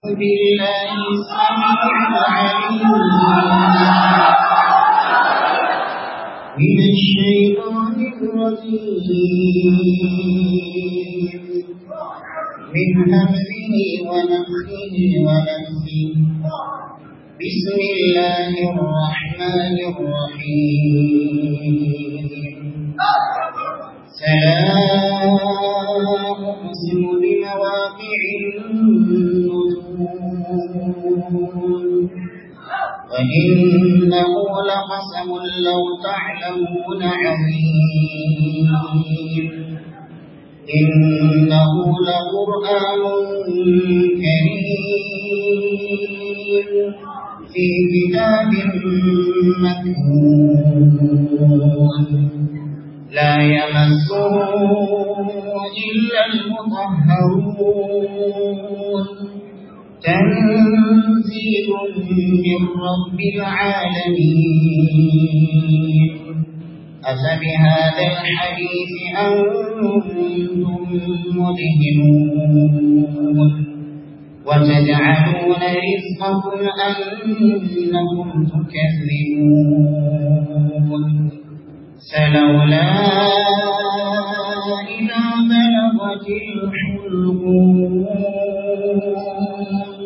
بالله السميع العليم من الشيطان الرجيم من همزه ونفخه ونفسه بسم الله الرحمن الرحيم سلام أقسم بمواقع النجوم وإنه لقسم لو تعلمون عظيم إنه لقرآن كريم في كتاب مكنون لا يمسه إلا المطهرون تنزيل من رب العالمين أفبهذا الحديث أنتم مدهنون وتجعلون رزقكم أنكم تكذبون فلولا إذا بلغت الحلقوم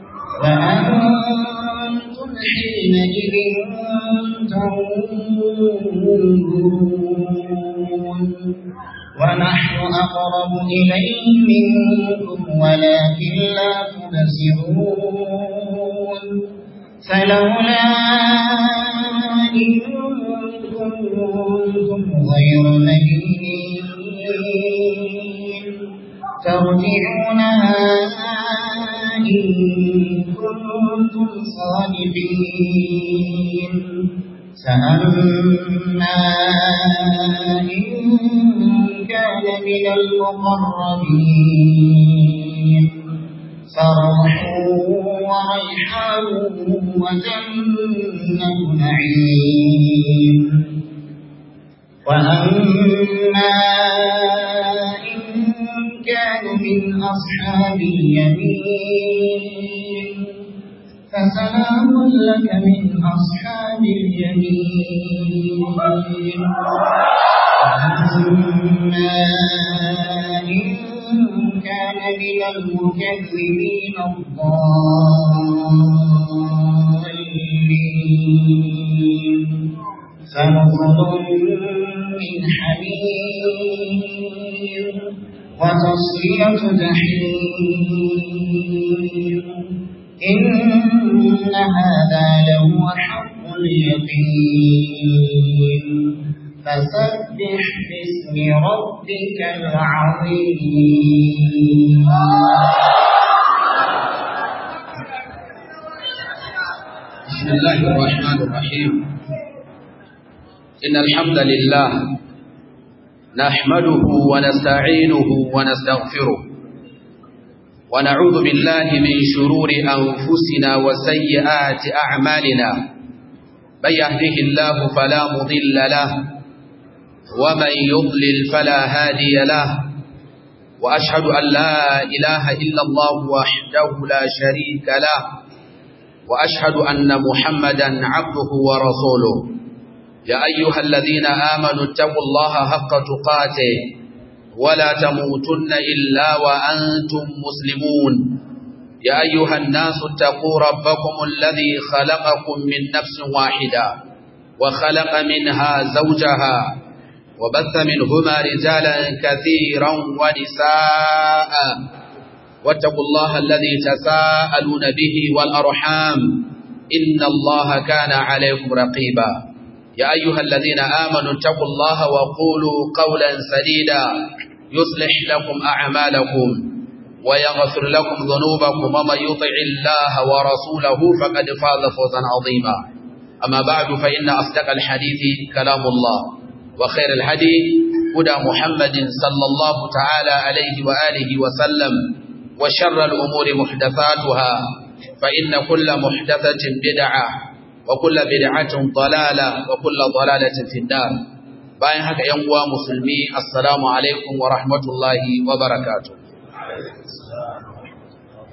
وأنتم حينئذ تنظرون ونحن أقرب إليه منكم ولكن لا تبصرون فلولا إن كنتم غير مدينين ترجعونها إن كنتم صادقين فأما إن كان من المقربين فروح وريحان وجنة نعيم وأما إن كان من أصحاب اليمين فسلام لك من أصحاب اليمين وأما إن كان من المكذبين الضالين فنزل من حميم وتصلية جحيم إن هذا لهو حق اليقين فسبح باسم ربك العظيم بسم الله الرحمن الرحيم إن الحمد لله نحمده ونستعينه ونستغفره ونعوذ بالله من شرور أنفسنا وسيئات أعمالنا من يهده الله فلا مضل له ومن يضلل فلا هادي له وأشهد أن لا إله إلا الله وحده لا شريك له وأشهد أن محمدا عبده ورسوله يا أيها الذين آمنوا اتقوا الله حق تقاته ولا تموتن إلا وأنتم مسلمون يا أيها الناس اتقوا ربكم الذي خلقكم من نفس واحدة وخلق منها زوجها وبث منهما رجالا كثيرا ونساء واتقوا الله الذي تساءلون به والأرحام إن الله كان عليكم رقيبا يا أيها الذين آمنوا اتقوا الله وقولوا قولا سديدا يصلح لكم أعمالكم ويغفر لكم ذنوبكم ومن يطع الله ورسوله فقد فاز فوزا عظيما أما بعد فإن أصدق الحديث كلام الله وخير الهدي هدى محمد صلى الله تعالى عليه وآله وسلم وشر الأمور محدثاتها فإن كل محدثة بدعة وكل بدعة ضلالة وكل ضلالة في النار bayan haka ‘yan uwa musulmi assalamu alaikum wa rahmatullahi wa barakatu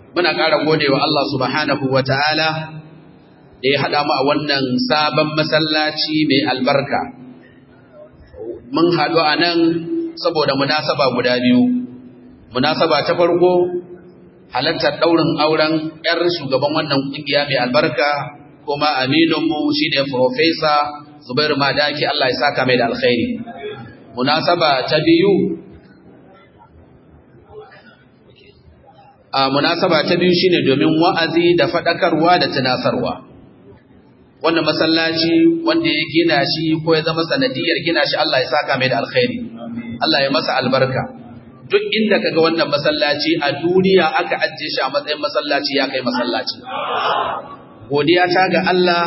muna ƙara godewa Allah subhanahu wa ta'ala da ya haɗa mu a wannan sabon masallaci mai albarka. Mun haɗu a nan saboda munasaba guda biyu. Munasaba ta farko halartar ɗaurin auren ‘yar shugaban wannan ƙungiya mai albarka kuma amininmu shi ne Profesa Zubairu Madaki Allah ya saka mai da alkhairi. Munasaba ta biyu a munasaba ta biyu shine domin wa'azi da faɗakarwa da tunasarwa. Wannan masallaci wanda ya gina shi ko ya zama sanadiyar gina shi Allah ya saka mai da alkhairi. Allah ya masa albarka. Duk inda kaga wannan masallaci a duniya aka ajiye shi a matsayin masallaci ya kai masallaci. Godiya ta ga Allah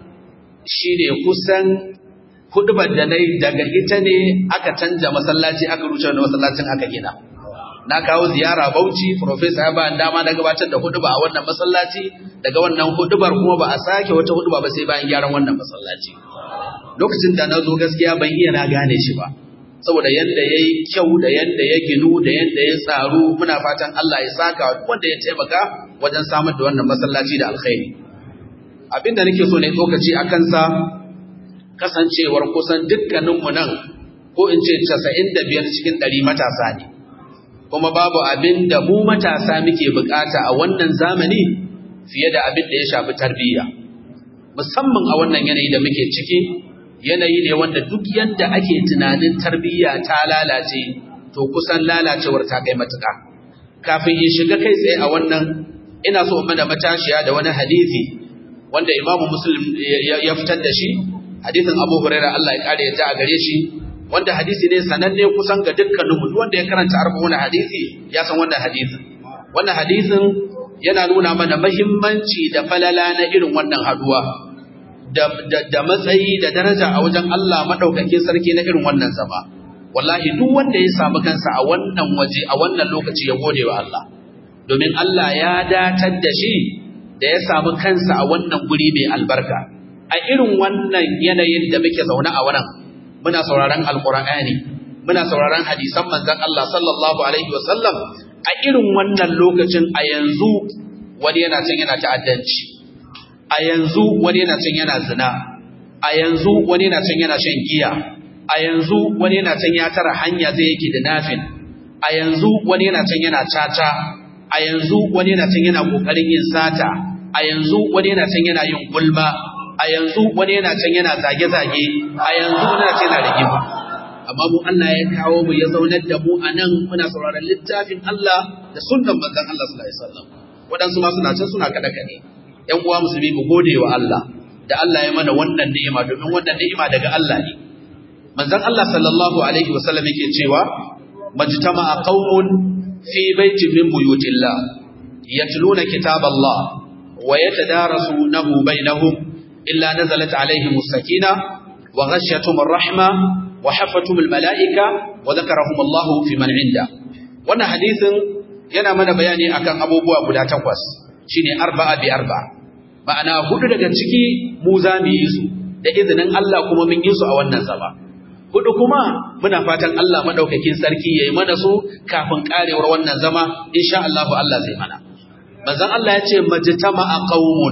shine kusan hudubar da nayi daga ita ne aka canja masallaci aka rushe wani masallacin aka gina. na kawo ziyara Bauchi professor ya ba dama na gabatar da huduba a wannan masallaci daga wannan hudubar kuma ba a sake wata huduba ba sai bayan gyaran wannan masallaci lokacin da na zo gaskiya ban iya na gane shi ba saboda yanda ya yi kyau da yanda ya ginu da yanda ya tsaru muna fatan Allah ya saka wanda ya taimaka wajen samar da wannan masallaci da alkhairi abin da nake so ne tsokaci a kansa kasancewar kusan dukkaninmu nan ko in ce casa'in da biyar cikin ɗari matasa ne kuma babu abin da mu matasa muke bukata a wannan zamani fiye da abin da ya shafi tarbiyya musamman a wannan yanayi da muke ciki yanayi ne wanda duk yanda ake tunanin tarbiyya ta lalace to kusan lalacewar ta kai matuƙa kafin in shiga kai tsaye a wannan ina so mana matashiya da wani hadisi wanda imamu muslim ya fitar da shi hadisin abu hurairah Allah ya kare ya a gare shi wanda hadisi ne sananne kusan ga dukkanin mu wanda ya karanta arba'un hadisi ya san wannan hadisin wannan hadisin yana nuna mana muhimmanci da falala na irin wannan haduwa da, da, da matsayi da daraja a wajen Allah madaukakin sarki na irin wannan zama wallahi duk wanda ya samu kansa a wannan waje a wannan lokaci ya gode wa Allah domin Allah ya datar da shi da ya samu kansa a wannan guri mai albarka a irin wannan yanayin da muke zaune a wannan muna sauraron alkur'ani muna sauraron hadisan manzon Allah sallallahu alaihi wasallam a irin wannan lokacin a yanzu wani yana can yana ta'addanci a yanzu wani yana can yana zina a yanzu wani yana can yana shan giya a yanzu wani yana can ya tara hanya zai yake da nafin a yanzu wani yana can yana caca a yanzu wani yana can yana kokarin yin sata a yanzu wani yana can yana yin gulma a yanzu wani yana can yana zage-zage a yanzu wani yana can yana rigima amma mu Allah ya kawo mu ya zaunar da mu a nan muna sauraron littafin Allah da sunnan manzon Allah sallallahu alaihi wasallam waɗansu ma suna can suna kada kade ƴan uwa musulmi mu gode wa Allah da Allah ya mana wannan ni'ima domin wannan ni'ima daga Allah ne manzon Allah sallallahu alaihi wasallam yake cewa majtama'a qaumun fi baitin min buyutillah yatluna kitaballah wa yatadarasunahu bainahum illa nazalat alaihim as-sakina wa ghashiyatuhum ar-rahma wa hafatum al-mala'ika wa dhakarahum Allah fi man 'inda wannan hadisin yana mana bayani akan abubuwa guda takwas shine arba'a bi arba'a ma'ana hudu daga ciki mu za mu yi su da izinin Allah kuma mun yi su a wannan zama hudu kuma muna fatan Allah madaukakin sarki yayi mana su kafin karewar wannan zama insha Allah Allah zai mana manzon Allah ya ce majtama'a qaumun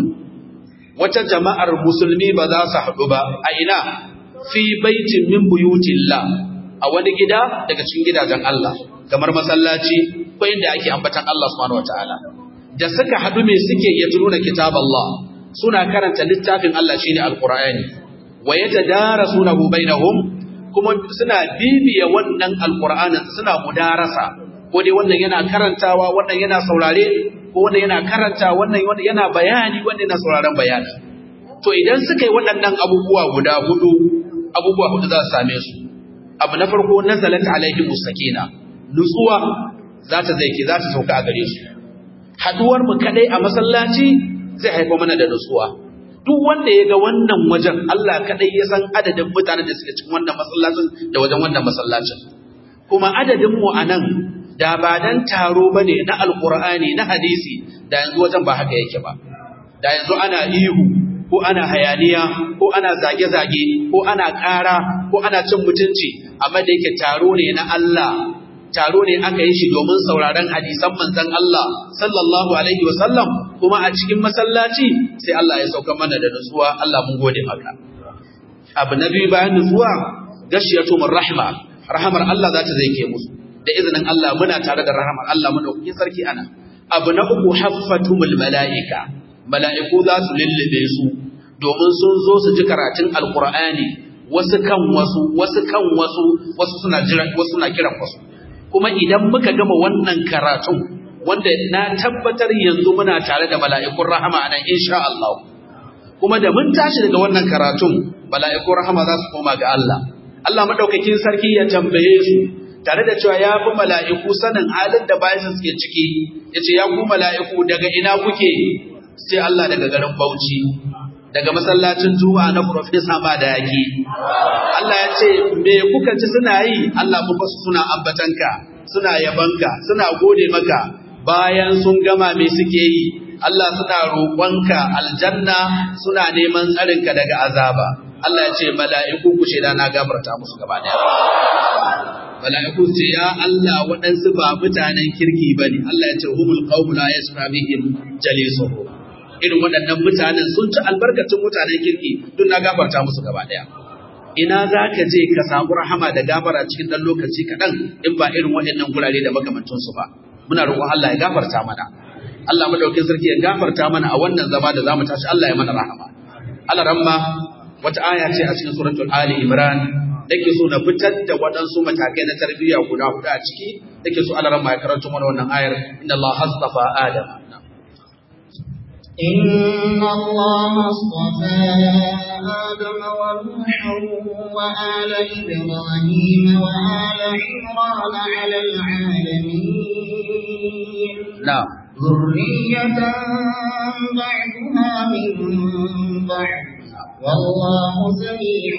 wata jama'ar musulmi ba za su haɗu ba a ina fi baitin min buyutillah a wani gida daga cikin gidajen Allah kamar masallaci ko inda ake ambatan Allah subhanahu wataala da suka haɗu me suke yatluna kitab Allah suna karanta littafin Allah shine alqur'ani wa yatadarasunahu bainahum kuma suna bibiya wannan alqur'anin suna mudarasa ko dai wannan yana karantawa wannan yana saurare ko wannan yana karanta wannan yana bayani wannan yana sauraron bayani to idan suka yi waɗannan abubuwa guda hudu abubuwa hudu za su same su abu na farko nazalat alaihim sakina nutsuwa za ta zai za ta sauka a gare su haduwar mu kadai a masallaci zai haifa mana da nutsuwa duk wanda ya ga wannan wajen Allah kadai ya san adadin mutanen da suke cikin wannan masallacin da wajen wannan masallacin kuma adadin mu anan da ba dan taro bane na alqur'ani na hadisi da yanzu wajen ba haka yake ba da yanzu ana ihu ko ana hayaniya ko ana zage-zage ko ana ƙara ko ana cin mutunci amma da yake taro ne na Allah taro ne aka yi shi domin sauraron hadisan manzon Allah sallallahu alaihi wasallam kuma a cikin masallaci sai Allah ya sauka mana da nutsuwa Allah mun gode maka abu na biyu bayan nutsuwa gashiyatu rahma rahamar Allah za ta zai ke musu da izinin Allah muna tare da rahamar Allah muna kuke sarki ana abu na uku haffatumul mala'ika mala'iku za su lullube su domin sun zo su ji karatun alqur'ani wasu kan wasu wasu kan wasu wasu suna jira wasu suna kiran wasu kuma idan muka gama wannan karatun wanda na tabbatar yanzu muna tare da mala'ikun rahama nan insha Allah kuma da mun tashi daga wannan karatun mala'ikun rahama za su koma ga Allah Allah madaukakin sarki ya tambaye su tare da cewa ya fi mala'iku sanin halin da bayan suke ciki ya ce ya ku mala'iku daga ina kuke sai Allah daga garin Bauchi daga masallacin Juma'a na Profesa Madaki Allah ya ce me kuka ci suna yi Allah mu basu suna ambatanka suna yabanka suna gode maka bayan sun gama me suke yi Allah suna roƙonka aljanna suna neman tsarinka daga azaba Allah ya ce mala'iku ku ce na gafarta musu gaba daya mala'iku ce ya Allah waɗansu ba mutanen kirki bane Allah ya ce humul qawmu la yasma bihim jalisuhum irin waɗannan mutanen sun ci albarkacin mutanen kirki duk na gafarta musu gaba daya ina za ka je ka samu rahama da gafara cikin ɗan lokaci kaɗan in ba irin waɗannan gurare da makamancinsu ba muna roƙon Allah ya gafarta mana Allah madaukin sarki ya gafarta mana a wannan zama da zamu tashi Allah ya mana rahama Allah ramma wata aya ce a cikin suratul Ali Imran dake so na fitar da waɗansu matakai na tarbiyya guda huɗu a ciki dake so Allah ramma ya karanto mana wannan ayar inna Allah hastafa Adam إن الله اصطفى آدم ونوحا وآل إبراهيم وآل عمران على العالمين na'am ذرية بعدها من بعد والله سميع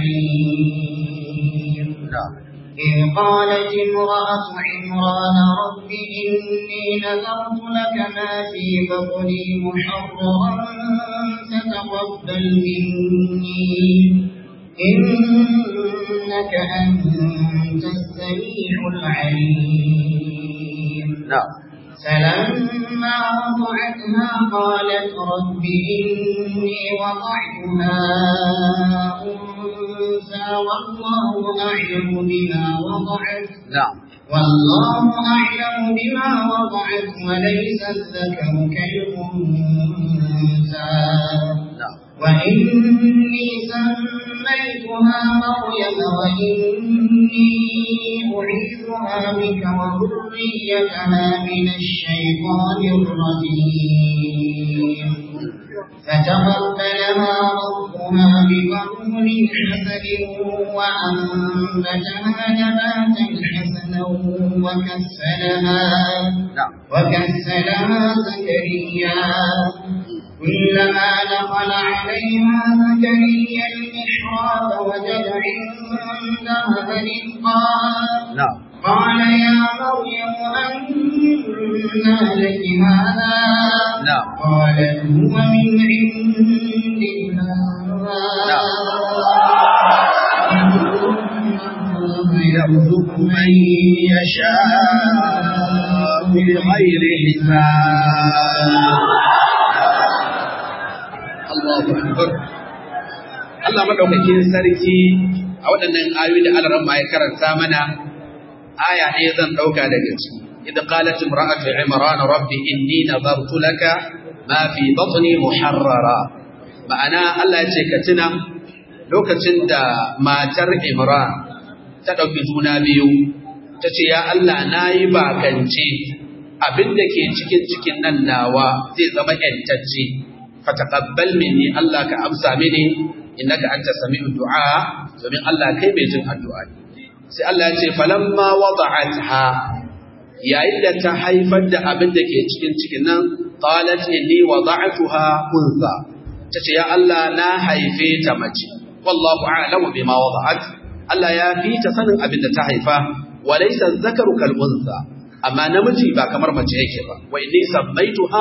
عليم na'am إذ قالت امرأة عمران رب إني نذرت لك ما في بطني محررا فتقبل مني إنك أنت السميع العليم na'am فلما وضعتها قالت رب إني وضعتها أنثى والله أعلم بما وضعت na'am والله أعلم بما وضعت وليس الذكر كالأنثى na'am وإني سميتها مريم وإني أعيذها بك وذريتها من الشيطان الرجيم فتقبلها ربها بقبول حسن وأنبتها نباتا حسنا وكسلها na'am وكسلها زكريا كلما دخل عليها زكريا المحراب وجد عندها رزقا na'am قال يا مريم أنى لك هذا نعم. قالت هو من عند الله يرزق من يشاء بغير حساب Allahu akbar Allah madaukakin sarki a waɗannan ayoyi da Allah ramma ya karanta mana aya ne zan dauka daga ciki idan qalat imra'atu imran rabbi inni nadartu laka ma fi batni muharrara ma'ana Allah ya ce ka tuna lokacin da matar imran ta ɗauki juna biyu ta ce ya Allah nayi bakance abin da ke cikin cikin nan nawa zai zama ƴantacce fataqabbal minni Allah ka amsa mini innaka anta sami'ud du'a domin Allah kai mai jin addu'a ne sai Allah ya ce falamma wada'atha yayin da ta haifar da abin da ke cikin cikin nan qalat inni wada'tuha unza tace ya Allah na haife ta mace wallahu a'lamu bima wada'at Allah ya fi ta sanin abin da ta haifa walaysa dhakaru kal unza amma namiji ba kamar mace yake ba wa inni sammaituha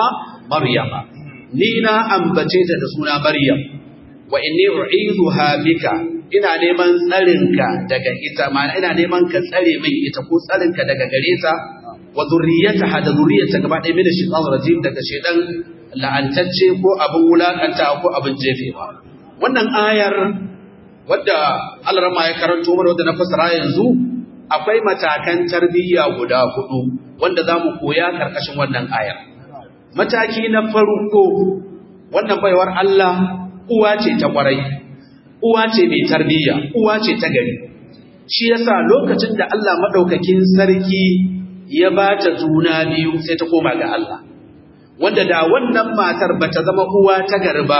maryama ni na ambace ta da suna maryam wa inni u'iduha bika ina neman tsarinka daga ita ma'ana ina neman ka tsare min ita ko tsarinka daga gare ta wa zurriyataha da zurriyarta gaba ɗaya min shaitan rajim daga shaitan la'antacce ko abin wulakanta ko abin jefewa wannan ayar wadda Allah ya karanto mana wadda na fasara yanzu akwai matakan tarbiyya guda hudu wanda za mu koya karkashin wannan ayar mataki na farko wannan baiwar Allah uwa ce ta kwarai uwa ce mai tarbiyya uwa ce ta gari shi yasa lokacin da Allah madaukakin sarki ya ba ta juna biyu sai ta koma ga Allah wanda da wannan matar bata zama uwa ta gari ba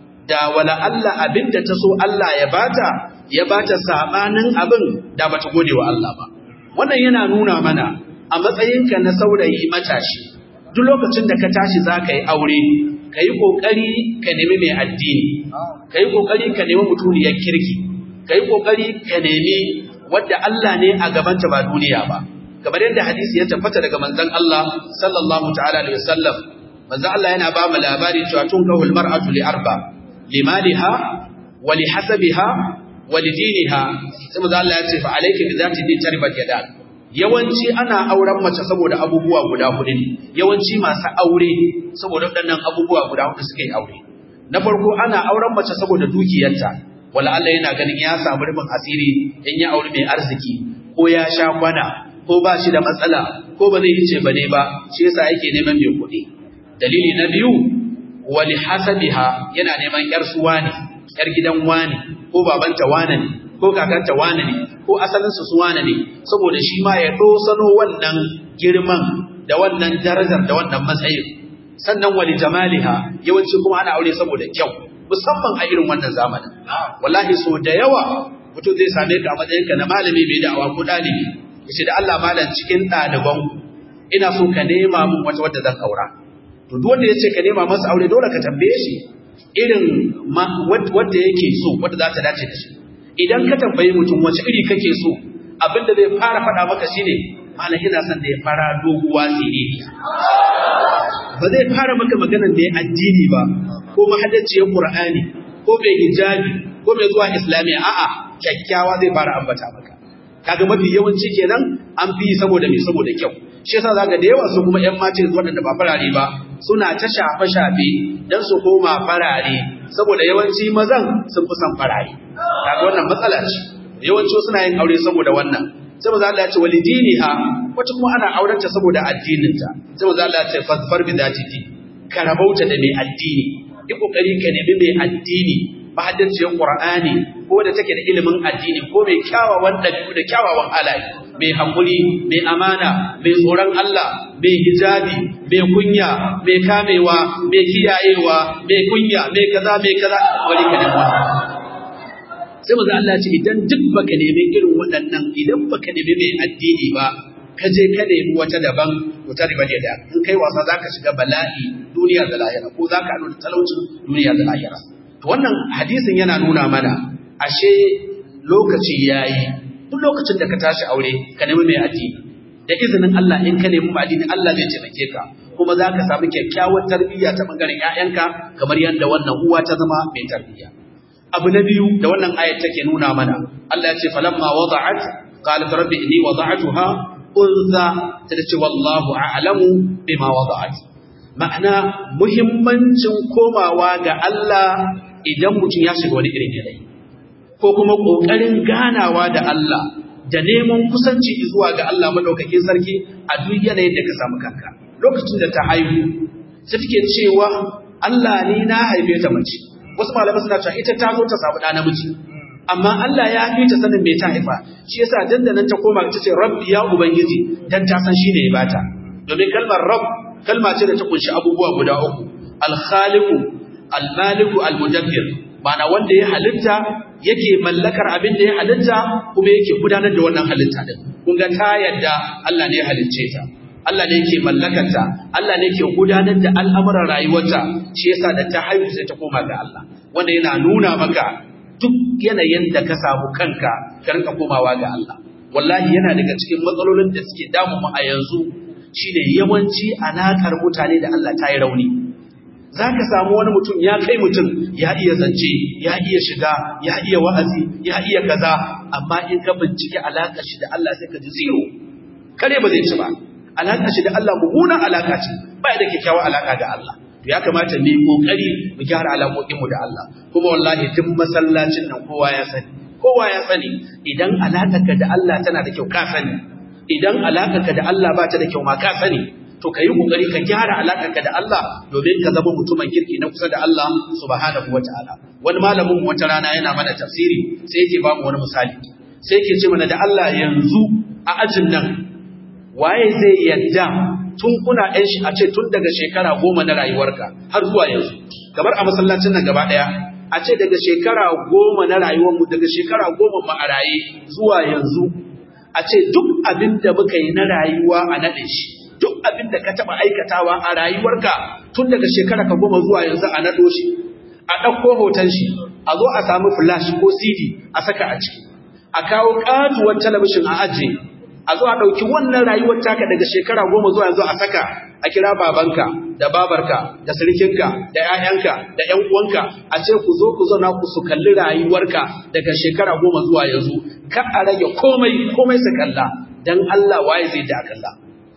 da wala Allah abinda ta so Allah ya bata ya bata sabanin abin da bata gode wa Allah ba wannan yana nuna mana a matsayinka na saurayi matashi duk lokacin da ka tashi za ka yi aure ka yi ƙoƙari ka nemi mai addini ka yi ƙoƙari ka nemi mutuniyar kirki ka yi ƙoƙari ka nemi wadda Allah ne a gabanta ba duniya ba kamar yadda hadisi ya tabbata daga manzon Allah sallallahu ta'ala alaihi wasallam manzon Allah yana ba mu labari cewa tun kahul mar'atu li arba limaliha wa li hasabiha wa li diniha sai manzon Allah ya ce fa alayki bi zati din taribat yadak yawanci ana auren mace saboda abubuwa guda hudu ne yawanci masu aure saboda waɗannan abubuwa guda hudu suka yi aure na farko ana auren mace saboda dukiyarta wala Allah yana ganin ya samu rufin asiri in ya aure mai arziki ko ya sha kwana ko ba shi da matsala ko ba zai yi ce bane ba shi yasa yake neman mai kuɗi dalili na biyu wali hasabiha yana neman yar suwa ne yar gidan wani ko babanta wane ne ko kakanta wane ne ko asalinsu su wane ne saboda shi ma ya dosano wannan girman da wannan darajar da wannan matsayin sannan wali jamaliha yawanci kuma ana aure saboda kyau musamman a irin wannan zamanin wallahi so da yawa mutum zai same ka a matsayinka na malami mai da'awa ko ɗalibi ya ce da Allah malam cikin ɗaliban ina so ka nema min wata wadda zan aura to duk wanda ya ce ka nema masa aure dole ka tambaye shi irin wadda yake so wadda za ta dace da shi idan ka tambayi mutum wace iri kake so abin da zai fara faɗa maka shine malam ina son da ya fara doguwa siririya ba zai fara maka maganar da ya addini ba ko mahaddaciyar qur'ani ko mai hijabi ko mai zuwa islamiya a'a kyakkyawa zai fara ambata maka kaga mafi yawanci kenan an fi saboda me saboda kyau shi yasa zaka da yawa su kuma ƴan mata waɗanda ba farare ba suna ta shafe shafe dan su koma farare saboda yawanci mazan sun fi son farare kaga wannan matsala ce yawanci suna yin aure saboda wannan sai maza Allah ya ce walidiniha wata kuma ana aurenta saboda addininta sai maza Allah ya ce fasfar bi zati fi ka rabauta da mai addini yi kokari ka nemi mai addini mahaddaciyar Qur'ani ko da take da ilimin addini ko mai kyawawan dabi'u da kyawawan halaye mai hakuri mai amana mai tsoron Allah mai hijabi mai kunya mai kamewa mai kiyayewa mai kunya mai kaza mai kaza wani ka nemi sai maza Allah ce idan duk baka nemi irin waɗannan idan baka nemi mai addini ba ka je ka nemi wata daban to ta riba da in kai wasa zaka shiga bala'i duniya da lahira ko zaka haɗu da talaucin duniya da lahira to wannan hadisin yana nuna mana ashe lokaci yayi duk lokacin da ka tashi aure ka nemi mai addini da izinin Allah in ka nemi mai addini Allah zai taimake ka kuma za ka samu kyakkyawar tarbiyya ta bangaren ƴaƴanka kamar yadda wannan uwa ta zama mai tarbiyya abu na biyu da wannan ayat take nuna mana Allah ya ce falamma wada'at qalat rabbi inni wada'tuha unza ta ce wallahu a'lamu bima wada'at ma'ana muhimmancin komawa ga Allah idan mutum ya shiga wani irin yanayi ko kuma kokarin ganawa da Allah da neman kusanci zuwa ga Allah madaukakin sarki a duk yanayin da ka samu kanka lokacin da ta haihu sai take cewa Allah ni na haife ta mace wasu malamai suna cewa ita ta zo ta samu ɗa namiji amma Allah ya fi ta sanin me ta haifa shi yasa dandanan ta koma ta ce rabbi ya ubangiji dan ta san shine ya bata domin kalmar rabb kalma ce da ta kunshi abubuwa guda uku al-khaliqu al-maliku al-mudabbir ma'ana wanda ya halitta yake mallakar abin da ya halitta kuma yake gudanar da wannan halitta din kun ga ta yadda Allah ne ya halicce ta Allah ne yake mallakarta Allah ne yake gudanar da al'amuran rayuwarta shi yasa da ta haihu sai ta koma ga Allah wanda yana nuna maka duk yanayin da ka samu kanka ka rinka komawa ga Allah wallahi yana daga cikin matsalolin da suke damu mu a yanzu shine yawanci alakar mutane da Allah ta yi rauni za ka samu wani mutum ya kai mutum ya iya zance ya iya shiga ya iya wa'azi ya iya kaza amma in ka bincike alaƙar shi da Allah sai ka ji zero kare ba zai ci ba alaƙar shi da Allah mummunan alaƙa ce ba da kyakkyawar alaƙa da Allah to ya kamata mu yi kokari mu gyara alaƙoƙinmu da Allah kuma wallahi duk masallacin nan kowa ya sani kowa ya sani idan alaƙarka da Allah tana da kyau ka sani idan alaƙarka da Allah ba ta da kyau ma ka sani to ka yi ƙoƙari ka gyara alaƙarka da Allah domin ka zama mutumin kirki na kusa da Allah subhanahu wa ta'ala wani malamin wata rana yana mana tafsiri sai yake ba mu wani misali sai yake ce mana da Allah yanzu a ajin nan waye zai yadda tun kuna ɗan shi a ce tun daga shekara goma na rayuwarka har zuwa yanzu kamar a masallacin nan gaba ɗaya a ce daga shekara goma na rayuwarmu daga shekara goma ma a raye zuwa yanzu a ce duk abin da muka yi na rayuwa a naɗe shi duk abin da ka taɓa aikatawa a rayuwarka tun daga shekara ka goma zuwa yanzu a naɗo shi a ɗauko hoton shi a zo a samu flash ko cd a saka a ciki a kawo ƙatuwar talabishin a ajiye a zo a ɗauki wannan rayuwar taka daga shekara goma zuwa yanzu a saka a kira babanka da babarka da sirkinka da 'ya'yanka da 'yan uwanka a ce ku zo ku zauna ku su kalli rayuwarka daga shekara goma zuwa yanzu ka a rage komai komai su kalla dan Allah waye zai da kalla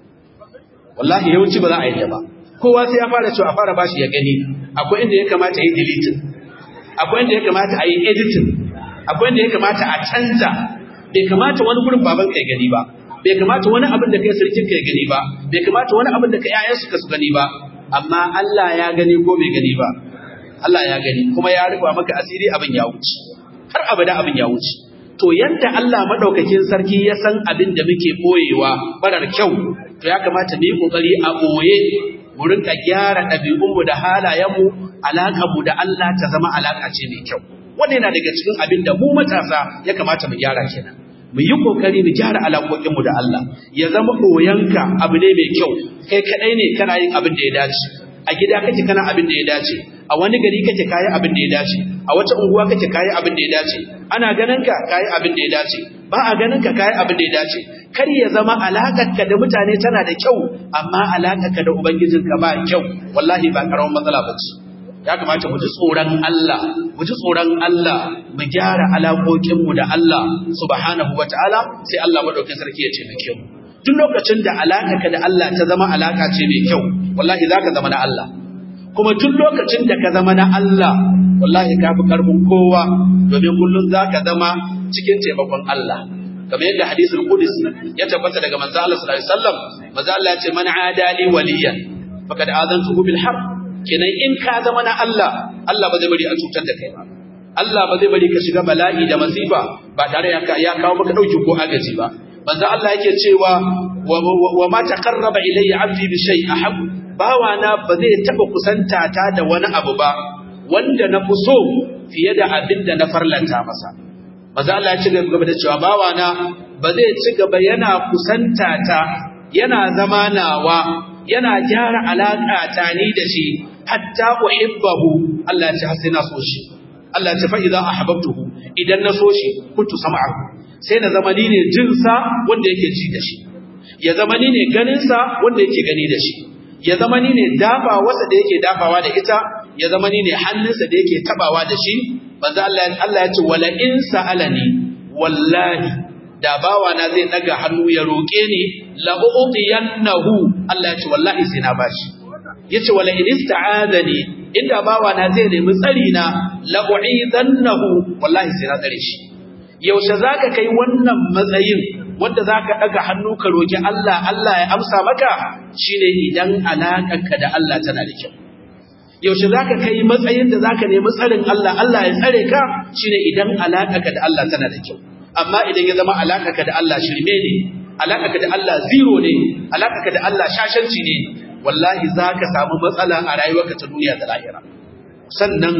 wallahi yawanci ba za a yi ba kowa sai ya fara cewa a fara bashi ya gani akwai inda ya kamata yi deleting akwai inda ya kamata a yi editing akwai inda ya kamata a canza bai kamata wani gurin babanka ya gani ba bai kamata wani abin da kai sarkin ka ya gani ba bai kamata wani abin da kai ƴaƴan suka su gani ba amma Allah ya gani ko bai gani ba Allah ya gani kuma ya rufa maka asiri abin ya wuce har abada abin ya wuce to yadda Allah madaukakin sarki ya san abin da muke boyewa barar kyau to ya kamata mu yi kokari a boye mu rinka gyara ɗabi'unmu da halayenmu alaƙarmu da Allah ta zama alaƙa ce mai kyau wannan yana daga cikin abin da mu matasa ya kamata mu gyara kenan mu yi kokari mu gyara alaƙoƙinmu da Allah ya zama koyanka abu ne mai kyau kai kadai ne kana yin abin da ya dace a gida kake kana abin da ya dace a wani gari kake kayi abin da ya dace a wata unguwa kake kayi abin da ya dace ana ganin ka kayi abin da ya dace ba a ganin ka kayi abin da ya dace kar ya zama alaƙarka da mutane tana da kyau amma alaƙarka da ubangijinka ba kyau wallahi ba karamin matsala ba ce ya kamata mu ji tsoron Allah mu ji tsoron Allah mu gyara alaƙoƙinmu da Allah subhanahu wataala sai Allah madaukakin sarki ya taimake mu duk lokacin da alaƙarka da Allah ta zama alaƙa ce mai kyau wallahi zaka zama na Allah kuma duk lokacin da ka zama na Allah wallahi ka fi karfin kowa domin kullum zaka zama cikin taimakon Allah kamar yadda hadisul qudsi ya tabbata daga manzo Allah sallallahu alaihi wasallam manzo Allah ya ce man adali waliyan faqad azantuhu bil harb kenan in ka zama na Allah Allah ba zai bari a cutar da kai ba Allah ba zai bari ka shiga bala'i da masifa ba tare ya kawo maka dauki ko agaji ba manzo Allah yake cewa wa ma taqarraba ilayya 'abdi bi shay ahab bawana ba zai taba kusanta ta da wani abu ba wanda na fi so fiye da abin da na farlanta masa manzo Allah ya ci gaba da cewa bawana ba zai ci gaba yana kusanta ta yana zama nawa yana gyara alaƙa ta ni da shi hatta uhibbahu Allah ya ce har sai na so shi Allah ya ce fa idza ahbabtuhu idan na so shi kuntu sam'ahu sai na zama ni ne jinsa wanda yake ji da shi ya zama ni ne ganinsa wanda yake gani da shi ya zama ni ne dafa wasa da yake dafawa da ita ya zama ni ne hannunsa da yake tabawa da shi manzo Allah Allah ya ce wala in sa'alani wallahi da bawana zai daga hannu ya roƙe ni la u'tiyannahu Allah ya ce wallahi sai na bashi yace wala in ista'adani inda bawana zai nemi tsari na la u'idannahu wallahi sai na tsare shi yaushe zaka kai wannan matsayin wanda zaka daga hannu ka roki Allah Allah ya amsa maka shine idan alakarka da Allah tana da kyau yaushe zaka kai matsayin da zaka nemi tsarin Allah Allah ya tsare ka shine idan alakarka da Allah tana da kyau amma idan ya zama alakarka da Allah shirme ne alakarka da Allah zero ne alakarka da Allah shashanci ne wallahi zaka samu matsala a rayuwarka ta duniya da lahira sannan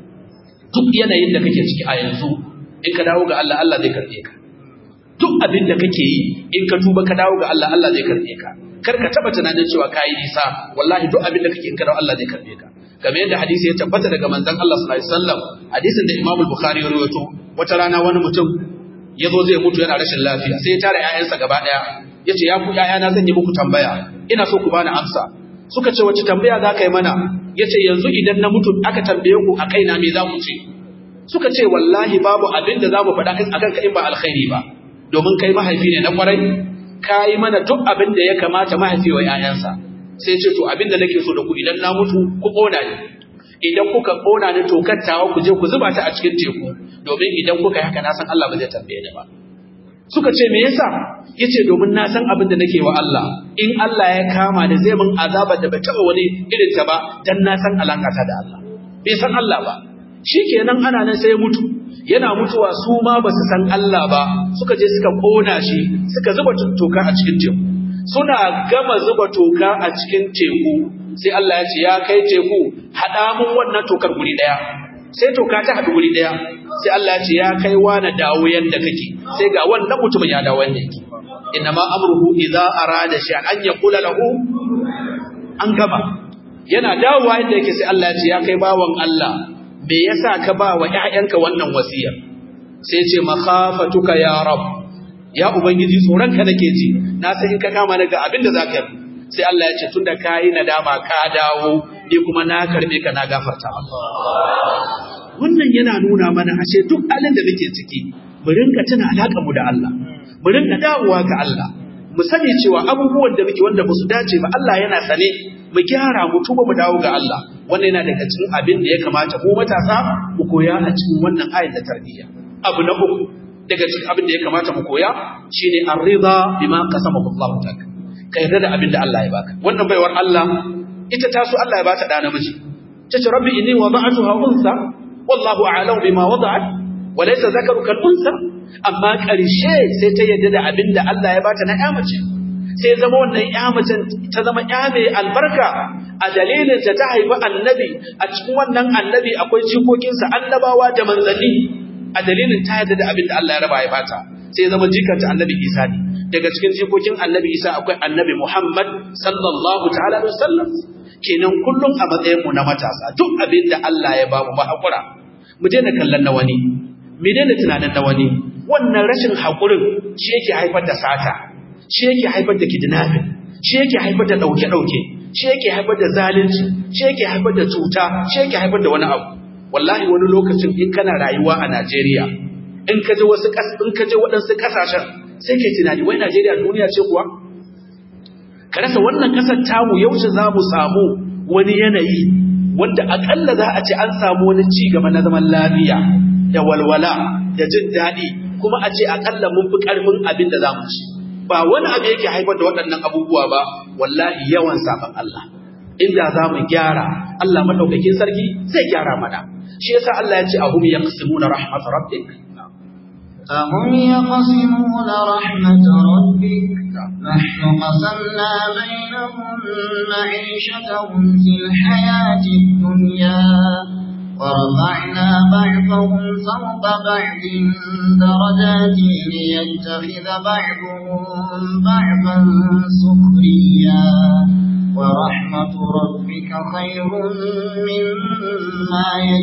duk yanayin da kake ciki a yanzu in ka dawo ga Allah Allah zai karbe ka duk abin da kake yi in ka tuba ka dawo ga Allah Allah zai karbe ka kar ka taba tunanin cewa kai nisa wallahi duk abin da kake in ka dawo Allah zai karbe ka kamar yadda hadisi ya tabbata daga manzon Allah sallallahu alaihi wasallam hadisin da Imam Bukhari ya rawaito wata rana wani mutum ya zo zai mutu yana rashin lafiya sai ya tara ƴaƴansa gaba ɗaya ya ce ya ku ƴaƴana zan yi muku tambaya ina so ku bani amsa suka ce wace tambaya za ka yi mana ya ce yanzu idan na mutu aka tambaye ku a kaina me za ku ce suka ce wallahi babu abin da za mu faɗa a kanka in ba alkhairi ba domin kai mahaifi ne na kwarai ka yi mana duk abin da ya kamata mahaifi wa 'ya'yansa sai ce to abin da nake so da ku idan na mutu ku ƙona ni idan kuka ƙona ni to kattawa ku je ku zuba ta a cikin teku domin idan kuka yi haka na san Allah ba zai tambaye ni ba suka ce me yasa yace domin na san abin da nake wa Allah in Allah ya kama da zai mun azaba da bai taba wani irin ta ba dan na san alakata da Allah bai san Allah ba shikenan ana nan sai ya mutu yana mutuwa su ma ba su san Allah ba suka je suka kona shi suka zuba toka a cikin teku suna gama zuba toka a cikin teku sai Allah ya ce ya kai teku hada mun wannan tokar guri daya sai toka ta haɗu guri daya sai Allah ya ce ya kai wani dawo yanda kake sai ga wannan mutumin ya dawo yanda yake inna ma amruhu idza arada shay'an an yaqula lahu an gama yana dawowa yanda yake sai Allah ya ce ya kai bawan Allah me yasa ka ba wa ƴaƴanka wannan wasiyar sai ce makhafatuka ya rab ya ubangiji tsoron ka nake ji na san in ka kama ni ga abin da zaka yi sai Allah ya ce tunda kai nadama ka dawo ni kuma na karbe ka na gafarta wannan yana nuna mana ashe duk halin da muke ciki mu rinka tuna alaƙar mu da Allah mu rinka dawowa ga Allah mu sani cewa abubuwan da muke wanda ba su dace ba Allah yana sane mu gyara mu tuba mu dawo ga Allah wannan yana daga cikin abin da ya kamata mu matasa mu koya a cikin wannan ayat da tarbiyya abu na uku daga cikin abin da ya kamata mu koya shine ar-ridha bima qasamahu Allah ta'ala ka yarda da abin da Allah ya baka wannan baiwar Allah ita ta so Allah ya bata da namiji tace rabbi inni wada'tuha unsa wallahu a'lamu bima wada'at wa laysa zakaru kal unsa amma karshe sai ta yarda da abin da Allah ya bata na ƴa mace sai zama wannan ƴa mace ta zama ƴa mai albarka a dalilin ta ta haifi annabi a cikin wannan annabi akwai jikokinsa annabawa da manzanni a dalilin ta yarda da abin da Allah ya raba ya bata sai zama jikanta annabi Isa ne daga cikin jikokin annabi Isa akwai annabi Muhammad sallallahu ta'ala alaihi wasallam kenan kullum a matsayin mu na matasa duk abin da Allah ya bamu ba hakura mu daina kallon na wani mu daina tunanin na wani wannan rashin hakurin shi yake haifar da sata shi yake haifar da kidnapping shi yake haifar da dauke dauke shi yake haifar da zalunci shi yake haifar da cuta shi yake haifar da wani abu wallahi wani lokacin in kana rayuwa a Najeriya in ka je wasu in ka je waɗansu kasashen sai ke tunani wai Najeriya duniya ce kuwa ka rasa wannan kasar tamu yaushe za mu samu wani yanayi wanda akalla za a ce an samu wani ci gaba na zaman lafiya da walwala da jin daɗi kuma a ce akalla mun fi ƙarfin abin da za mu ci ba wani abu yake haifar da waɗannan abubuwa ba wallahi yawan sabon Allah inda za mu gyara Allah madaukakin sarki zai gyara mana shi yasa Allah ya ce ahum yaqsimuna rahmat rabbik أهم يقسمون رحمة ربك نحن قسمنا بينهم معيشتهم في الحياة الدنيا ورفعنا بعضهم فوق بعض درجات ليتخذ بعضهم بعضا سخريا ورحمة ربك خير مما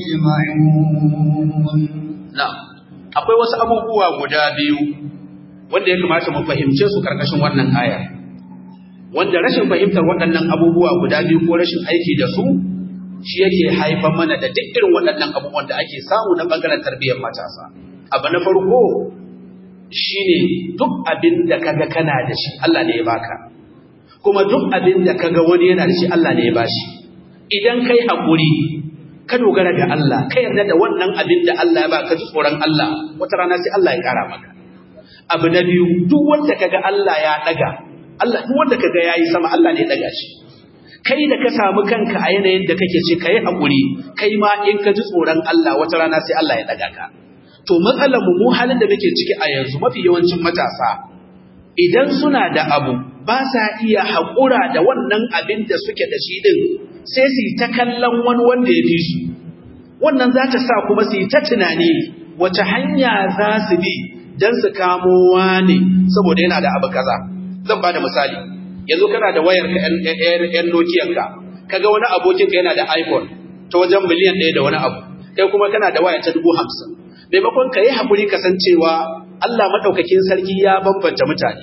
يجمعون na'am akwai wasu abubuwa guda biyu wanda ya kamata mu fahimce su karkashin wannan aya wanda rashin fahimtar waɗannan abubuwa guda biyu ko rashin aiki da su shi yake haifar mana da duk irin waɗannan abubuwan da ake samu na ɓangaren tarbiyyar matasa abu na farko shine duk abin da kaga kana da shi Allah ne ya baka kuma duk abin da kaga wani yana da shi Allah ne ya bashi idan kai haƙuri ka dogara ga Allah ka yarda da wannan abin da Allah ya ba ka ji tsoron Allah wata rana sai Allah ya kara maka abu na biyu duk wanda kaga Allah ya daga Allah duk wanda kaga yayi sama Allah ne ya daga shi kai da ka samu kanka a yanayin da kake ce kai hakuri kai ma in ka ji tsoron Allah wata rana sai Allah ya daga ka to matsalar mu mu halin da muke ciki a yanzu mafi yawancin matasa idan suna da abu ba sa iya haƙura da wannan abin da suke da shi din sai su yi ta kallon wani wanda ya fi su wannan za ta sa kuma su yi ta tunani wace hanya za su bi don su kamo wani saboda yana da abu kaza zan ba da misali yanzu kana da wayar ka yan nokiyanka kaga wani abokinka yana da iphone ta wajen miliyan ɗaya da wani abu kai kuma kana da waya ta dubu hamsin maimakon ka yi haƙuri kasancewa allah maɗaukakin sarki ya bambanta mutane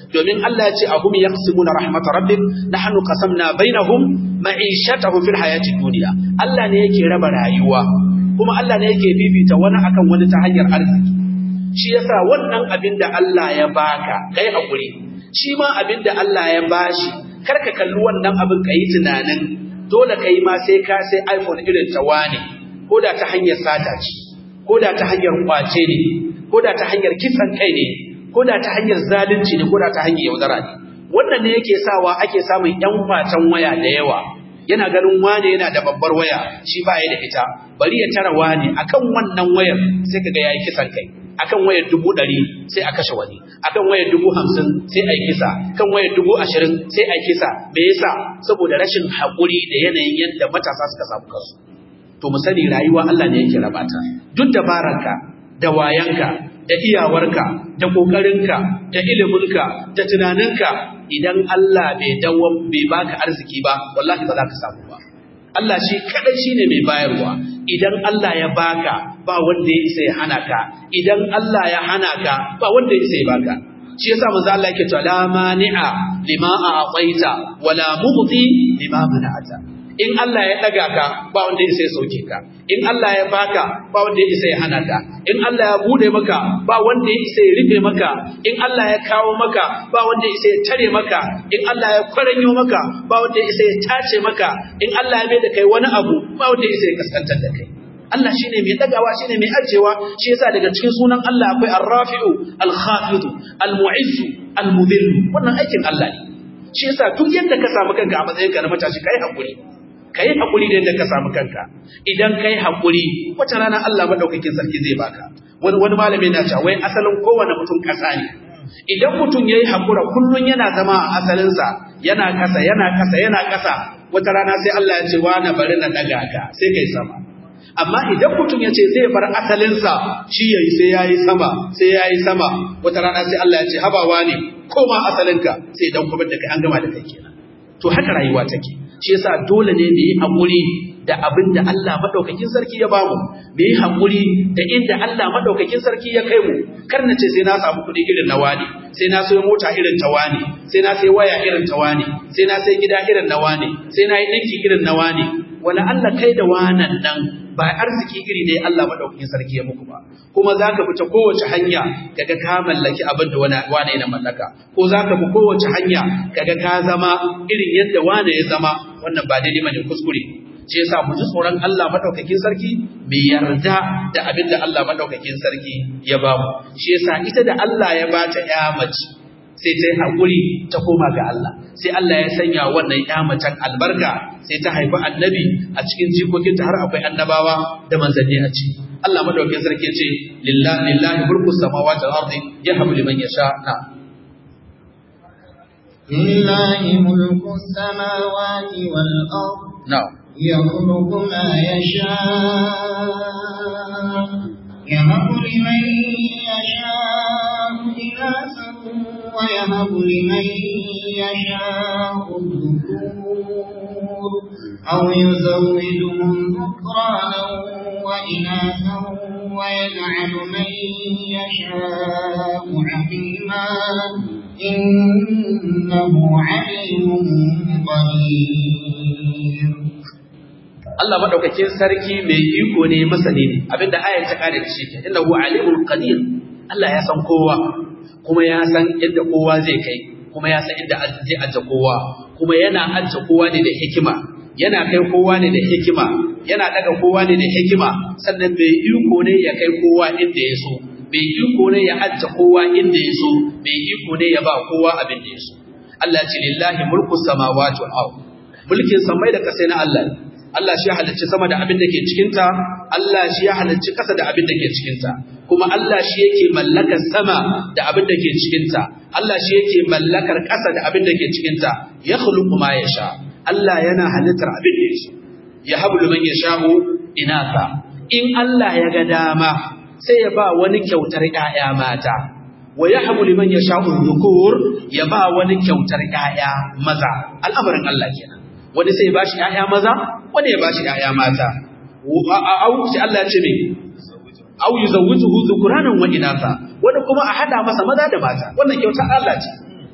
domin Allah ya ce ahum yaqsimuna rahmat rabbik nahnu qasamna bainahum ma'ishatahum fil hayati dunya Allah ne yake raba rayuwa kuma Allah ne yake bibita wani akan wani ta hanyar arziki shi yasa wannan abin da Allah ya baka kai hakuri shi ma abin da Allah ya bashi karka kalli wannan abin kai tunanin dole kai ma sai ka sai iPhone irin ta wane ko da ta hanyar sata ce ko da ta hanyar kwace ne ko da ta hanyar kisan kai ne ko da ta hanyar zalunci ne ko da ta hanyar yaudara ne wannan ne yake sawa ake samun yan kwacen waya da yawa yana ganin wane yana da babbar waya shi ba ya da ita bari ya tara wane akan wannan wayar sai kaga yayi kisan kai akan wayar dubu ɗari sai a kashe wani akan wayar dubu hamsin sai a yi kisa kan wayar dubu ashirin sai a yi kisa me yasa saboda rashin haƙuri da yanayin yadda matasa suka samu kansu to mu sani rayuwa Allah ne yake rabata duk dabararka da wayanka da iyawarka da kokarinka da iliminka da tunaninka idan Allah bai dawo bai baka arziki ba wallahi ba za ka samu ba Allah shi kadai shine mai bayarwa idan Allah ya baka ba wanda ya isa ya hana ka idan Allah ya hana ka ba wanda ya isa ya baka shi yasa manzo Allah yake cewa la mani'a lima a'taita wala mughti lima mana'ata in Allah ya daga ka ba wanda ya isa ya sauke ka in Allah ya baka ba wanda ya isa ya hana ka in Allah ya bude maka ba wanda ya isa ya rufe maka in Allah ya kawo maka ba wanda ya isa ya tare maka in Allah ya kwaranyo maka ba wanda ya isa ya tace maka in Allah ya mai da kai wani abu ba wanda ya isa ya kaskantar da kai Allah shine mai dagawa shine mai ajewa shi yasa daga cikin sunan Allah akwai Ar-Rafi'u Al-Khafidu Al-Mu'izzu Al-Mudhillu wannan aikin Allah ne shi yasa duk yadda ka samu kanka a matsayin ka na matashi kai hakuri kai hakuri da yadda ka samu kanka idan kai hakuri wata rana Allah madaukakin sarki zai baka wani wani malami yana cewa wai asalin kowane mutum kasa ne idan mutum yayi hakura kullun yana zama a asalinsa yana kasa yana kasa yana kasa wata rana sai Allah ya ce wa na bari na daga ka sai kai sama amma idan mutum ya ce zai bar asalinsa shi ya yi sai ya yi sama sai ya yi sama wata rana sai Allah ya ce habawa ne koma asalinka sai dan kuma da kai an gama da kai kenan to haka rayuwa take shi yasa dole ne mu yi haƙuri da abin da Allah madaukakin sarki ya bamu mu yi haƙuri da inda Allah madaukakin sarki ya kai mu kar na ce sai na samu kuɗi irin na wani sai na sayo mota irin ta wani sai na sai waya irin ta wani sai na sai gida irin na wani sai na yi ɗinki irin na wani wala Allah kai da wanan nan ba arziki iri ne Allah madaukakin sarki ya muku ba kuma zaka fita kowace hanya kaga ka mallaki abin da wani wane na mallaka ko zaka bi kowace hanya kaga ka zama irin yadda wane ya zama wannan ba daidai bane kuskure shi yasa mu ji tsoron Allah madaukakin sarki mu yarda da abin da Allah madaukakin sarki ya ba mu shi yasa ita da Allah ya bata ya mace sai ta yi haƙuri ta koma ga Allah sai Allah ya sanya wannan ya macen albarka sai ta haifi annabi a cikin jikokinta har akwai annabawa da manzanni a ciki Allah madaukakin sarki ce lillahi lillahi mulku samawati wal ardi yahabu liman yasha na lillahi mulku samawati wal ardi na'am يخلق ما يشاء يهب لمن يشاء إناثا ويهب لمن يشاء الذكور أو يزوجهم ذكرانا وإناثا ويجعل من يشاء عقيما إنه عليم قدير Allah madaukakin sarki mai iko ne masani ne abinda ayar ta kare shi ke innahu alimul qadir Allah ya san kowa kuma ya san inda kowa zai kai kuma ya san inda zai aje kowa kuma yana aje kowa ne da hikima yana kai kowa ne da hikima yana daga kowa ne da hikima sannan mai iko ne ya kai kowa inda ya so mai iko ne ya aje kowa inda ya so mai iko ne ya ba kowa abin da ya so Allah ce lillahi mulku samawati wal ard mulkin samai da kasai na Allah ne Allah shi ya halicci sama da abin da ke cikinta, Allah shi ya halicci ƙasa da abin da ke cikinta, kuma Allah shi yake mallakar sama da abin da ke cikinta, Allah shi yake mallakar ƙasa da abin da ke cikinta, ya khuluqu ma ya sha, Allah yana halittar abin da ya so, ya habu liman ya sha'u inasa. In Allah ya ga dama sai ya ba wani kyautar ‘ya'ya mata, wa ya habu liman ya sha'u zukur ya ba wani kyautar ‘ya'ya maza, al'amarin Allah kenan. Wani sai ya ba shi ‘ya'ya maza, wani ya ba shi ‘ya'ya mata, au sai Allah ya ce mai, au yi zawujuhu zukuranan wa inasa, wani kuma a haɗa masa maza da mata, wannan kyautar Allah ce.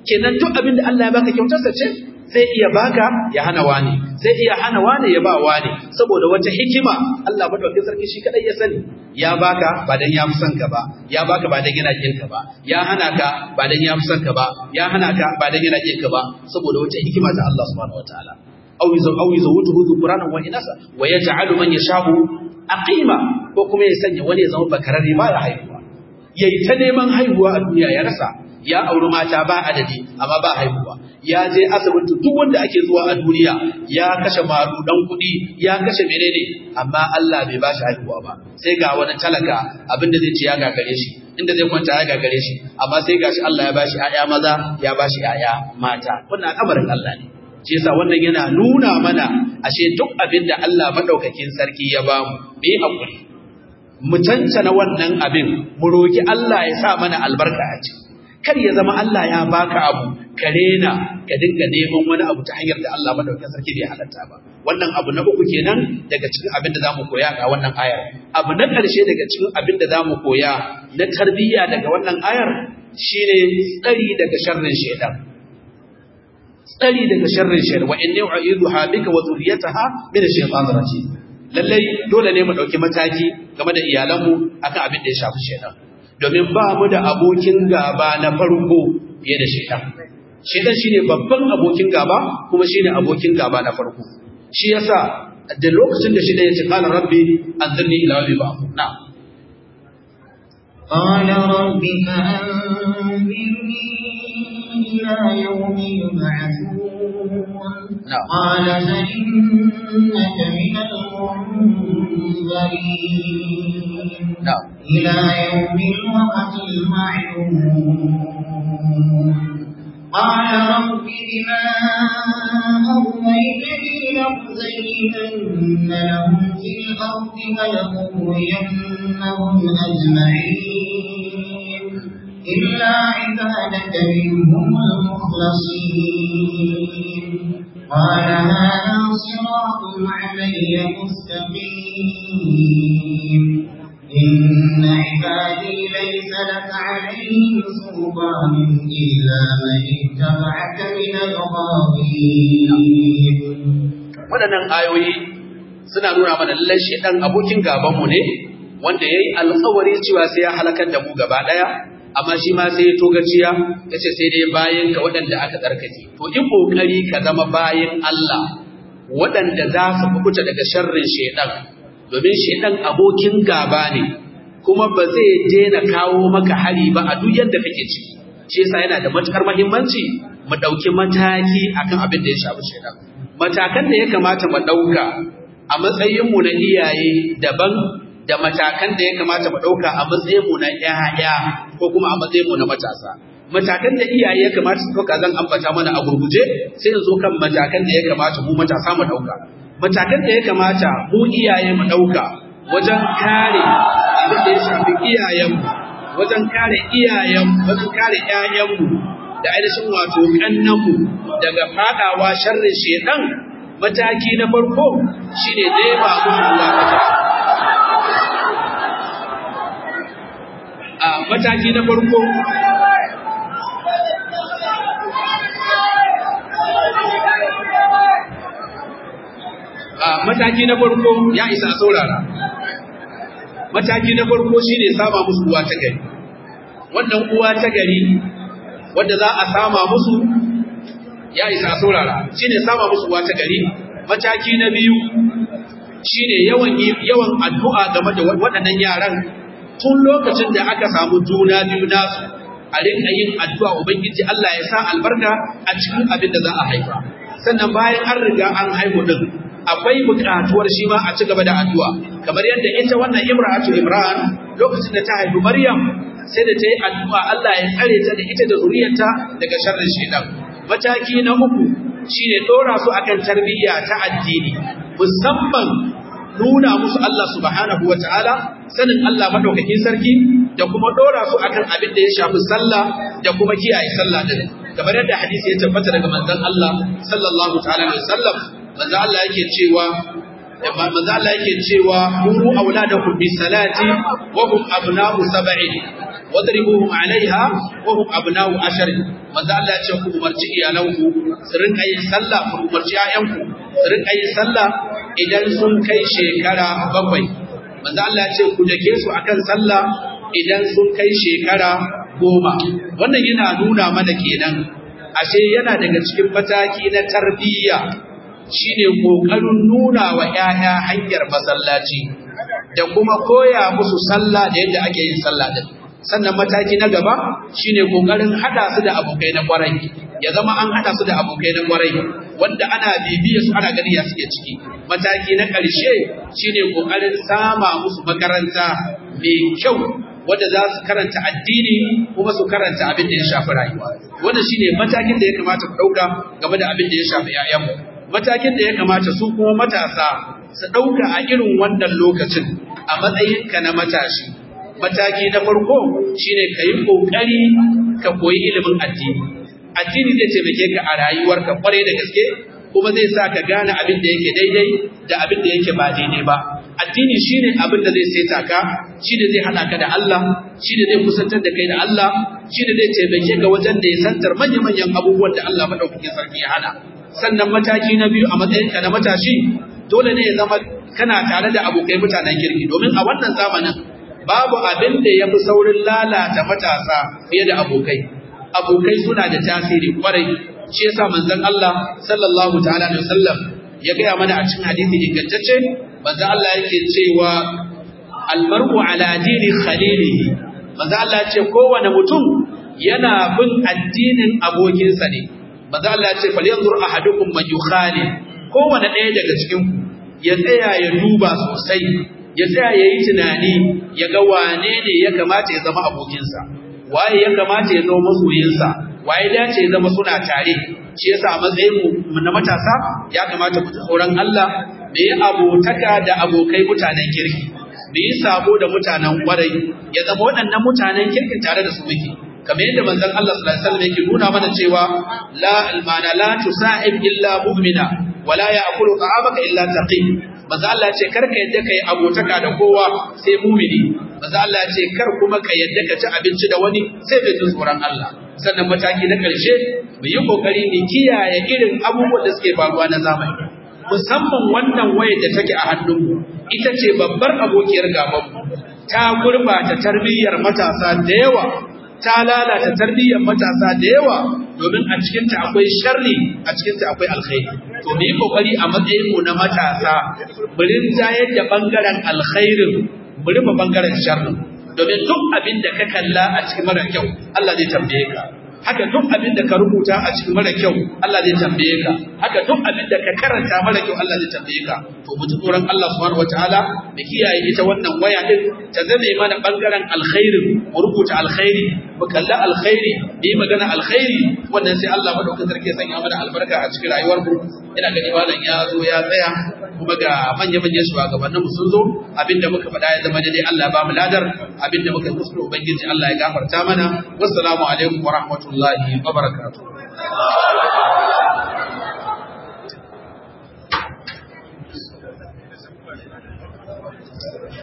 kenan duk abin da Allah ya baka kyautarsa ce zai iya baka ya hana wani zai iya hana wani ya ba wani saboda wata hikima Allah madaukakin sarki shi kadai ya sani ya baka ba dan ya fi son ka ba ya baka ba dan yana kin ka ba ya hana ka ba dan ya fi son ka ba ya hana ka ba dan yana kin ka ba saboda wata hikima ta Allah subhanahu wataala aw yuzu aw yuzawutuhu dhukranan wa inasa wa yaj'alu man yasha'u aqima ko kuma ya sanya wani ya zama bakararre ba ya haihuwa yayi ta neman haihuwa a duniya ya rasa ya auri mata ba adadi amma ba haihuwa ya je asibiti duk wanda ake zuwa a duniya ya kashe marudan kuɗi ya kashe menene amma Allah bai ba shi haihuwa ba sai ga wani talaka abinda zai ci ya gagare shi inda zai kwanta ya gagare shi amma sai gashi Allah ya ba shi ƴaƴa maza ya ba shi ƴaƴa mata wannan al'amarin Allah ne shi yasa wannan yana nuna mana ashe duk abin da Allah madaukakin sarki ya bamu mu yi hakuri mu cancana wannan abin mu roki Allah ya sa mana albarka a ciki kar ya zama Allah ya baka abu ka rena ka dinga neman wani abu ta hanyar da Allah madaukakin sarki bai halatta ba wannan abu na uku kenan daga cikin abin da zamu koya a wannan ayar abu na ƙarshe daga cikin abin da zamu koya na tarbiyya daga wannan ayar shine tsari daga sharrin shaitan tsari daga sharrin shaitan wa inni u'idhuha bika wa dhurriyyataha min ash-shaytanir rajim lallai dole ne mu dauki mataki game da iyalanmu akan abin da ya shafi shaitan domin ba mu da abokin gaba na farko fiye da shaitan. Shaitan shine babban abokin gaba kuma shine abokin gaba na farko. Shi yasa da lokacin da shaitan ya ce qala rabbi anzirni ila yawmi ba'ath. Na. قال رب فأنذرني إلى يوم يبعثون نعم. قال فإنك من المنذرين نعم. إلى يوم الوقت المعلوم قال رب بما أغويتني لأزينن لهم في الأرض ولأغوينهم أجمعين إلا عبادك منهم المخلصين قال هذا صراط علي مستقيم إن عبادي ليس لك عليهم سلطان إلا من اتبعك من الغاوين Waɗannan ayoyi suna nuna mana lallai shaitan abokin gabanmu ne wanda yayi alƙawari cewa sai ya halakar da mu gaba ɗaya amma shi ma sai ya togaciya ya ce sai dai bayan ka waɗanda aka tsarkake to in ƙoƙari ka zama bayan Allah waɗanda za su kubuta daga sharrin shaitan domin shaitan abokin gaba ne kuma ba zai daina kawo maka hari ba a duk yadda kake ciki shi yasa yana da matukar muhimmanci mu ɗauki mataki akan abin da ya shafi shaitan matakan da ya kamata mu ɗauka a matsayinmu na iyaye daban da matakan da ya kamata mu ɗauka a matsayinmu na ‘ya'ya ko kuma a matsayinmu na matasa. Matakan da iyaye ya kamata su ɗauka zan ambata mana a gurguje sai in zo kan matakan da ya kamata mu matasa mu ɗauka. Matakan da ya kamata mu iyaye mu ɗauka wajen kare abin da ya shafi iyayenmu, wajen kare iyayenmu, wajen kare ‘ya'yanmu da ainihin wato ƙannanmu daga faɗawa sharrin shedan mataki na farko shine nema musu ruwa a mataki na farko a mataki na farko ya isa a saurara mataki na farko shine sama musu uwa ta gari wannan uwa ta gari wanda za a sama musu ya isa a saurara shine sama musu uwa ta gari mataki na biyu shine yawan yawan addu'a game da waɗannan yaran tun lokacin da aka samu juna biyu nasu a rinka yin addu'a ubangiji Allah ya sa albarka a cikin abin da za a haifa sannan bayan an riga an haihu din akwai buƙatuwar shi ma a ci gaba da addu'a kamar yadda ita wannan imra'atu imran lokacin da ta haifi maryam sai da ta yi addu'a Allah ya tsare ta da ita da zuriyarta daga sharrin shaitan mataki na uku shine dora su akan tarbiyya ta addini musamman nuna musu Allah subhanahu wataala sanin Allah madaukakin sarki da kuma dora su akan abin da ya shafi sallah da kuma kiyaye sallah din kamar yadda hadisi ya tabbata daga manzon Allah sallallahu ta'ala alaihi wasallam manzon Allah yake cewa manzon Allah yake cewa muru auladakum bis salati wa hum abna'u sab'in wadribuhum 'alayha wa hum abna'u ashrin manzo Allah ya ce ku umarci iyalanku su rinka yin sallah ku umarci ƴaƴanku su rinka yin sallah idan sun kai shekara bakwai manzo Allah ya ce ku dake su akan sallah idan sun kai shekara goma wannan yana nuna mana kenan ashe yana daga cikin mataki na tarbiyya shine kokarin nuna wa ƴaƴa hanyar masallaci da kuma koya musu sallah da yadda ake yin sallah din sannan mataki na gaba shine kokarin hada su da abokai na kwarai ya zama an hada su da abokai na kwarai wanda ana bibiya su ana gani ya suke ciki mataki na ƙarshe shine kokarin sama musu makaranta mai kyau wanda za su karanta addini kuma su karanta abin da ya shafi rayuwa wannan shine matakin da ya kamata ku dauka game da abin da ya shafi 'ya'yanmu matakin da ya kamata su kuma matasa su dauka a irin wannan lokacin a matsayinka na matashi mataki na farko shine ka yi ƙoƙari ka koyi ilimin addini addini zai taimake ka a rayuwarka kwarai da gaske kuma zai sa ka gane abin da yake daidai da abin da yake ba daidai ba addini shine abin da zai saita ka shine zai hada ka da Allah shine zai kusantar da kai da Allah shine zai taimake ka wajen da ya santar manya-manyan abubuwan da Allah madaukakin sarki ya hana sannan mataki na biyu a matsayinka na matashi dole ne ya zama kana tare da abokai mutanen kirki domin a wannan zamanin babu abin da ya fi saurin lalata matasa fiye da abokai abokai suna da tasiri kwarai shi yasa manzon Allah sallallahu ta'ala alaihi wasallam ya gaya mana a cikin hadisi ingantacce manzon Allah yake cewa almar'u ala dini khalilihi manzon Allah ya ce kowane mutum yana bin addinin abokinsa ne manzon Allah ya ce falyanzur ahadukum man yukhali kowane ɗaya daga cikin ku ya tsaya ya duba sosai ya tsaya ya yi tunani ya ga wane ne ya kamata ya zama abokinsa waye ya kamata ya zama masoyinsa waye dace ya zama suna tare shi yasa a matsayin mu na matasa ya kamata mu tsoron Allah me yi abotaka da abokai mutanen kirki me yi sabo da mutanen kwarai ya zama waɗannan mutanen kirkin tare da su muke kamar yadda manzon Allah sallallahu alaihi wasallam yake nuna mana cewa la almana la tusa'ib illa mu'mina wala ya'kulu ta'amaka illa taqi manzo Allah ce kar ka yadda kai abotaka da kowa sai mumini manzo Allah ce kar kuma ka yadda ka ci abinci da wani sai bai jin tsoron Allah sannan mataki na ƙarshe mu yi kokari mu kiyaye irin abubuwan da suke faruwa na zamani musamman wannan wayar da take a hannunmu ita ce babbar abokiyar gabanmu ta gurbata tarbiyyar matasa da yawa ta lalata tarbiyyar matasa da yawa domin a cikinta akwai sharri a cikinta akwai alkhairi to mu yi kokari a matsayin mu na matasa mu rinjayar da bangaren alkhairin mu rufe bangaren sharrin domin duk abin da ka kalla a cikin mara kyau Allah zai tambaye ka haka duk abin da ka rubuta a cikin mara kyau Allah zai tambaye ka haka duk abin da ka karanta mara kyau Allah zai tambaye ka to mu ji tsoron Allah subhanahu wataala da kiyaye ita wannan waya din ta zame mana bangaren alkhairin mu rubuta alkhairi mu kalla alkhairi yi magana alkhairi wannan sai Allah madaukakin sarki ya sanya mana albarka a cikin rayuwar mu ina gani malam ya zo ya tsaya kuma ga manya manyan shugabannin mu sun zo abinda muka faɗa ya zama daidai Allah ba mu ladar abinda muka kuskure ubangiji Allah ya gafarta mana wassalamu alaikum wa rahmatullahi wa barakatuh